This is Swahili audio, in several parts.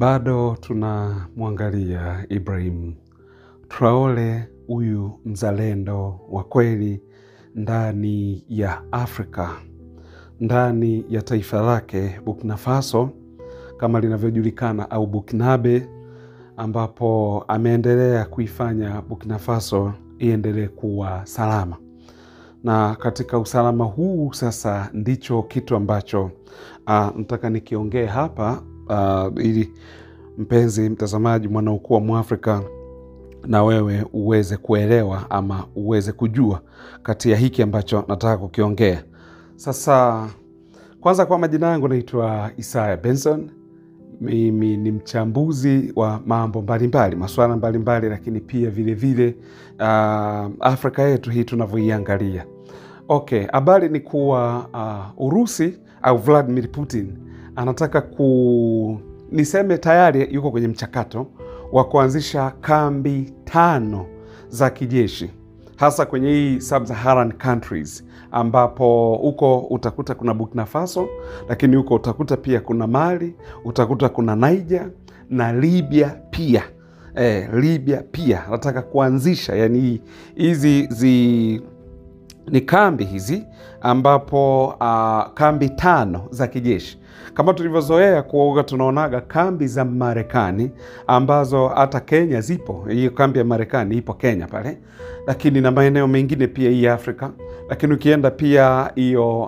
bado tunamwangalia Ibrahim Traore, huyu mzalendo wa kweli ndani ya Afrika, ndani ya taifa lake Burkina Faso kama linavyojulikana au Burkinabe, ambapo ameendelea kuifanya Burkina Faso iendelee kuwa salama. Na katika usalama huu sasa ndicho kitu ambacho uh, nataka nikiongee hapa uh, ili mpenzi mtazamaji, mwanaukuu wa Mwafrika na wewe uweze kuelewa ama uweze kujua kati ya hiki ambacho nataka kukiongea sasa. Kwanza, kwa majina yangu naitwa Isaya Benson. Mimi ni mchambuzi wa mambo mbalimbali, masuala mbalimbali, lakini pia vilevile uh, Afrika yetu hii tunavyoiangalia. Okay, habari ni kuwa uh, Urusi au Vladimir Putin anataka ku niseme tayari yuko kwenye mchakato wa kuanzisha kambi tano za kijeshi hasa kwenye hii sub-Saharan countries ambapo huko utakuta kuna Burkina Faso, lakini huko utakuta pia kuna Mali, utakuta kuna Niger na Libya pia. Eh, Libya pia nataka kuanzisha yani hizi zi ni kambi hizi ambapo uh, kambi tano za kijeshi kama tulivyozoea kuoga, tunaonaga kambi za Marekani ambazo hata Kenya zipo. Hiyo kambi ya Marekani ipo Kenya pale, lakini na maeneo mengine pia hii Afrika. Lakini ukienda pia hiyo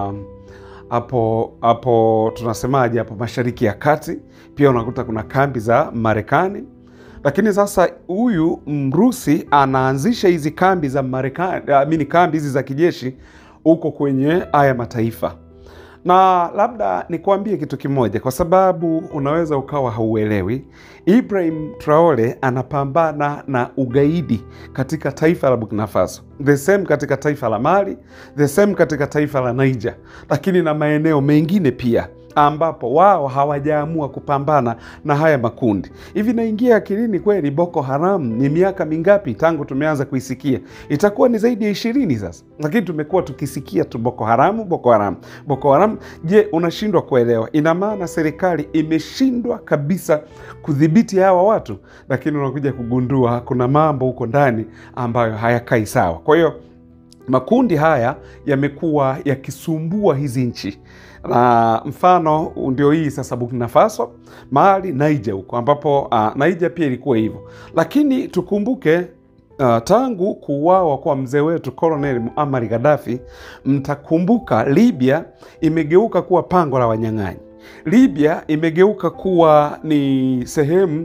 hapo uh, hapo tunasemaje, hapo Mashariki ya Kati pia unakuta kuna kambi za Marekani lakini sasa huyu Mrusi anaanzisha hizi kambi za Marekani, amini kambi hizi za kijeshi huko kwenye haya mataifa, na labda nikuambie kitu kimoja, kwa sababu unaweza ukawa hauelewi. Ibrahim Traore anapambana na ugaidi katika taifa la Burkina Faso, the same katika taifa la Mali, the same katika taifa la Niger, lakini na maeneo mengine pia ambapo wao hawajaamua kupambana na haya makundi. Hivi naingia akilini kweli, Boko Haram ni miaka mingapi tangu tumeanza kuisikia? Itakuwa ni zaidi ya ishirini sasa, lakini tumekuwa tukisikia tu Boko Haramu, Boko Haram, Boko Haram. Je, unashindwa kuelewa? Ina maana serikali imeshindwa kabisa kudhibiti hawa watu, lakini unakuja kugundua kuna mambo huko ndani ambayo hayakai sawa. Kwa hiyo makundi haya yamekuwa yakisumbua hizi nchi na mfano ndio hii sasa Burkina Faso, Mali, Niger huko ambapo uh, Niger pia ilikuwa hivyo, lakini tukumbuke uh, tangu kuuawa kwa mzee wetu Colonel Muammar Gaddafi, mtakumbuka Libya imegeuka kuwa pango la wanyang'anyi. Libya imegeuka kuwa ni sehemu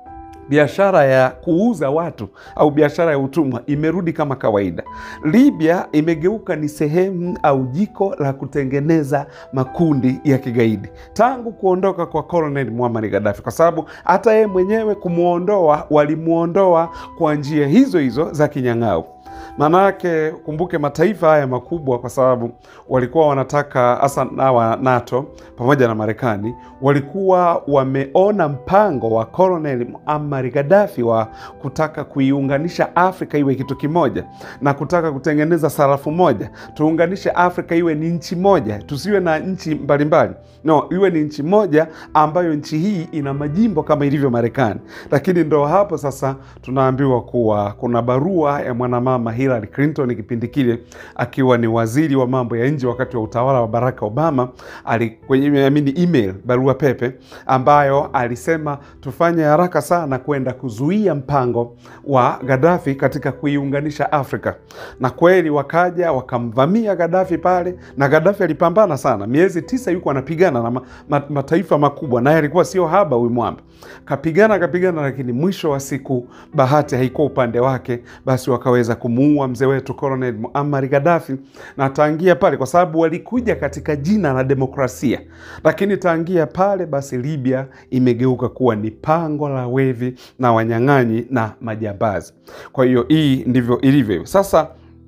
biashara ya kuuza watu au biashara ya utumwa imerudi kama kawaida. Libya imegeuka ni sehemu au jiko la kutengeneza makundi ya kigaidi tangu kuondoka kwa Colonel Muammar Gaddafi, kwa sababu hata yeye mwenyewe kumwondoa, walimwondoa kwa njia hizo hizo za kinyang'au. Maanake kumbuke mataifa haya makubwa, kwa sababu walikuwa wanataka hasa nawa NATO pamoja na Marekani walikuwa wameona mpango wa Colonel Muammar Gaddafi wa kutaka kuiunganisha Afrika iwe kitu kimoja na kutaka kutengeneza sarafu moja, tuunganishe Afrika iwe ni nchi moja, tusiwe na nchi mbalimbali, no, iwe ni nchi moja ambayo nchi hii ina majimbo kama ilivyo Marekani. Lakini ndo hapo sasa tunaambiwa kuwa kuna barua ya mwanamama Hillary Clinton kipindi kile akiwa ni waziri wa mambo ya nje wakati wa utawala wa Barack Obama, ali kwenye amini email, barua pepe ambayo alisema tufanye haraka sana kwenda kuzuia mpango wa Gaddafi katika kuiunganisha Afrika, na kweli wakaja wakamvamia Gaddafi pale, na Gaddafi alipambana sana, miezi tisa yuko anapigana na ma, ma, mataifa makubwa, naye alikuwa sio haba huyu mwamba, kapigana kapigana, lakini mwisho wa siku bahati haikuwa upande wake, basi wakaweza kumuua mzee wetu Colonel Muammar Gaddafi, na tangia pale, kwa sababu walikuja katika jina la demokrasia, lakini tangia pale basi Libya imegeuka kuwa ni pango la wevi na wanyang'anyi na majambazi. Kwa hiyo hii ndivyo ilivyo sasa.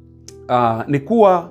Uh, ni kuwa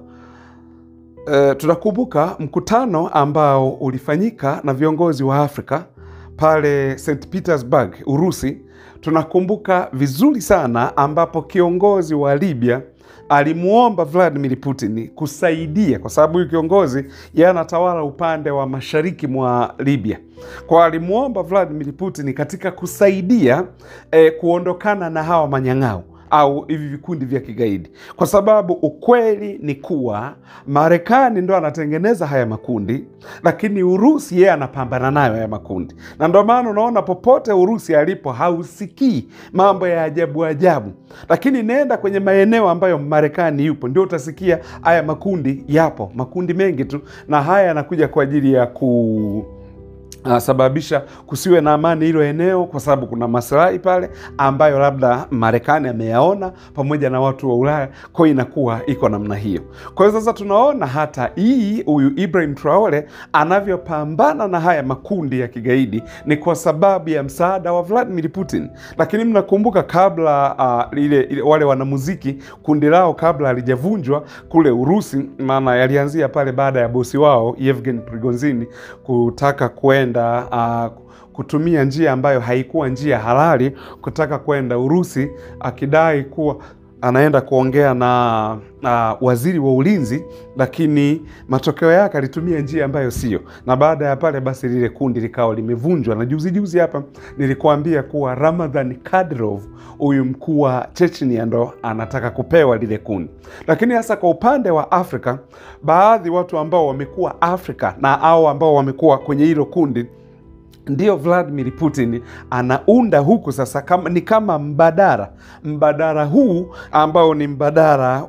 uh, tunakumbuka mkutano ambao ulifanyika na viongozi wa Afrika pale St Petersburg, Urusi. Tunakumbuka vizuri sana ambapo kiongozi wa Libya alimuomba Vladimir Putin kusaidia, kwa sababu huyu kiongozi yeye anatawala upande wa mashariki mwa Libya. Kwa alimuomba Vladimir Putin katika kusaidia eh, kuondokana na hawa manyang'au au hivi vikundi vya kigaidi, kwa sababu ukweli ni kuwa Marekani ndo anatengeneza haya makundi, lakini Urusi yeye anapambana nayo haya makundi, na ndo maana unaona popote Urusi alipo hausikii mambo ya ajabu ajabu, lakini nenda kwenye maeneo ambayo Marekani yupo, ndio utasikia haya makundi yapo, makundi mengi tu, na haya yanakuja kwa ajili ya ku Uh, sababisha kusiwe na amani hilo eneo, kwa sababu kuna maslahi pale ambayo labda Marekani ameyaona pamoja na watu wa Ulaya, kwa hiyo inakuwa iko namna hiyo. Kwa hiyo sasa tunaona hata hii huyu Ibrahim Traore anavyopambana na haya makundi ya kigaidi ni kwa sababu ya msaada wa Vladimir Putin. Lakini mnakumbuka kabla uh, ile, ile wale wanamuziki kundi lao kabla halijavunjwa kule Urusi, maana yalianzia pale baada ya bosi wao Yevgeny Prigozhin kutaka kwenda Uh, kutumia njia ambayo haikuwa njia halali kutaka kwenda Urusi akidai kuwa anaenda kuongea na uh, waziri wa ulinzi, lakini matokeo yake alitumia njia ambayo sio, na baada ya pale basi lile kundi likawa limevunjwa. Na juzi juzi hapa nilikuambia kuwa Ramadhan Kadyrov huyu mkuu wa Chechnia ndo anataka kupewa lile kundi. Lakini hasa kwa upande wa Afrika, baadhi watu ambao wamekuwa Afrika na au ambao wamekuwa kwenye hilo kundi ndio Vladimir Putin anaunda huku sasa kama, ni kama mbadara mbadara huu ambao ni mbadara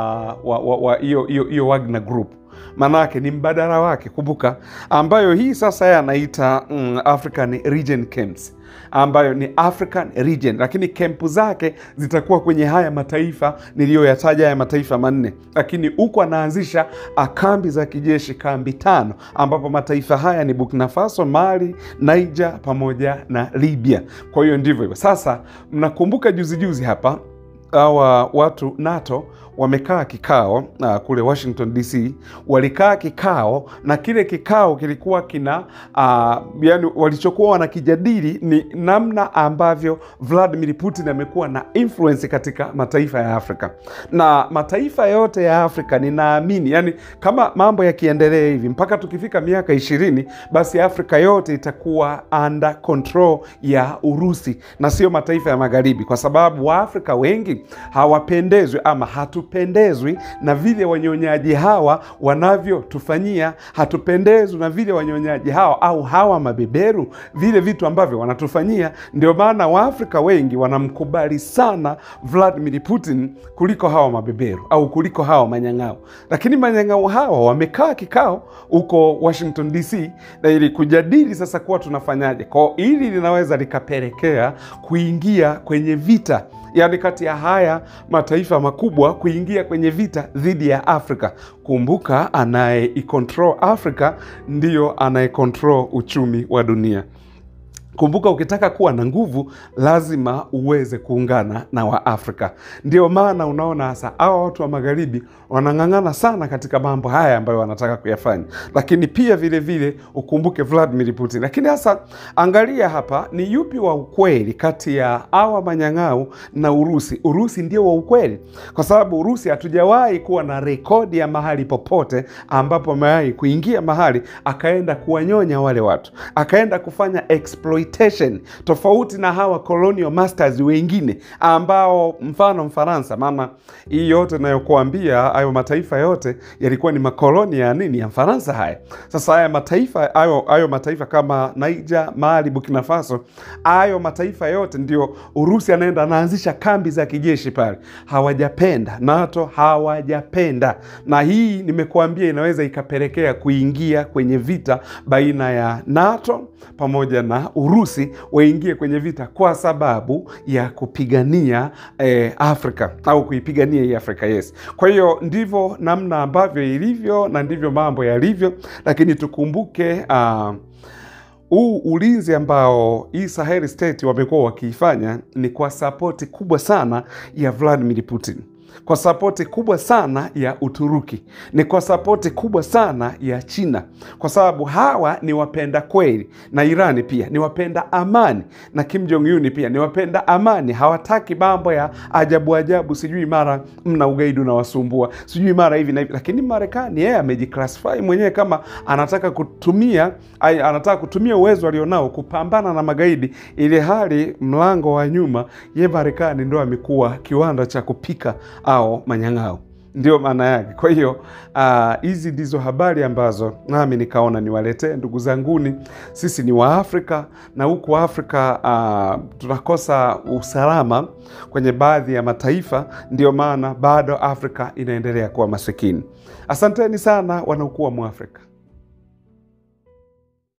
wa hiyo hiyo Wagner Group maanake ni mbadala wake, kumbuka, ambayo hii sasa yeye anaita mm, African Region Camps ambayo ni African Region, lakini kempu zake zitakuwa kwenye haya mataifa niliyoyataja, haya mataifa manne, lakini huku anaanzisha kambi za kijeshi, kambi tano, ambapo mataifa haya ni Burkina Faso, Mali, Niger pamoja na Libya. Kwa hiyo ndivyo hivyo. Sasa mnakumbuka juzi juzi hapa hawa watu NATO wamekaa kikao uh, kule Washington DC, walikaa kikao na kile kikao kilikuwa kina uh, yani walichokuwa wanakijadili ni namna ambavyo Vladimir Putin amekuwa na influence katika mataifa ya Afrika na mataifa yote ya Afrika. Ninaamini yani kama mambo yakiendelea hivi mpaka tukifika miaka ishirini, basi Afrika yote itakuwa under control ya Urusi na sio mataifa ya magharibi, kwa sababu Waafrika wengi hawapendezwi ama hatu pendezwi na vile wanyonyaji hawa wanavyotufanyia. Hatupendezwi na vile wanyonyaji hawa au hawa mabeberu, vile vitu ambavyo wanatufanyia. Ndio maana Waafrika wengi wanamkubali sana Vladimir Putin kuliko hawa mabeberu au kuliko hawa manyang'ao. Lakini manyang'ao hawa wamekaa kikao huko Washington DC na ili kujadili sasa kuwa tunafanyaje kwao, ili linaweza likapelekea kuingia kwenye vita yaani kati ya haya mataifa makubwa kuingia kwenye vita dhidi ya Afrika. Kumbuka, anayeikontrol Afrika ndiyo anayekontrol uchumi wa dunia. Kumbuka, ukitaka kuwa na nguvu lazima uweze kuungana na Waafrika. Ndio maana unaona hasa hawa watu wa magharibi wanang'ang'ana sana katika mambo haya ambayo wanataka kuyafanya, lakini pia vile vile ukumbuke Vladimir Putin. Lakini hasa angalia hapa, ni yupi wa ukweli kati ya hawa manyang'au na Urusi? Urusi ndio wa ukweli, kwa sababu Urusi hatujawahi kuwa na rekodi ya mahali popote ambapo amewahi kuingia mahali akaenda kuwanyonya wale watu, akaenda kufanya exploit tofauti na hawa colonial masters wengine ambao mfano Mfaransa. Maana hii yote nayokuambia, hayo mataifa yote yalikuwa ni makoloni ya nini? Ya Mfaransa. Haya sasa, haya mataifa hayo hayo mataifa kama Niger, Mali, Burkina Faso, hayo mataifa yote ndio Urusi anaenda anaanzisha kambi za kijeshi pale. Hawajapenda NATO, hawajapenda na hii nimekuambia, inaweza ikapelekea kuingia kwenye vita baina ya NATO pamoja na Urusi waingie kwenye vita kwa sababu ya kupigania eh, Afrika au kuipigania hii Afrika. Yes, kwa hiyo ndivyo namna ambavyo ilivyo na ndivyo mambo yalivyo, lakini tukumbuke uh, huu ulinzi ambao hii Sahel State wamekuwa wakiifanya ni kwa sapoti kubwa sana ya Vladimir Putin kwa sapoti kubwa sana ya Uturuki, ni kwa sapoti kubwa sana ya China, kwa sababu hawa ni wapenda kweli, na Irani pia ni wapenda amani, na Kim Jong Un pia ni wapenda amani. Hawataki mambo ya ajabu ajabu, sijui mara mna ugaidi unawasumbua, sijui mara hivi na hivi. Lakini Marekani yeye amejiclassify mwenyewe kama anataka kutumia ay, anataka kutumia uwezo alionao kupambana na magaidi, ili hali mlango wa nyuma ye Marekani ndo amekuwa kiwanda cha kupika au manyang'ao, ndio maana yake. Kwa hiyo hizi uh, ndizo habari ambazo nami nikaona niwaletee ndugu zanguni. Sisi ni Waafrika na huku Afrika uh, tunakosa usalama kwenye baadhi ya mataifa, ndio maana bado Afrika inaendelea kuwa masikini. Asanteni sana wanaokuwa Mwafrika.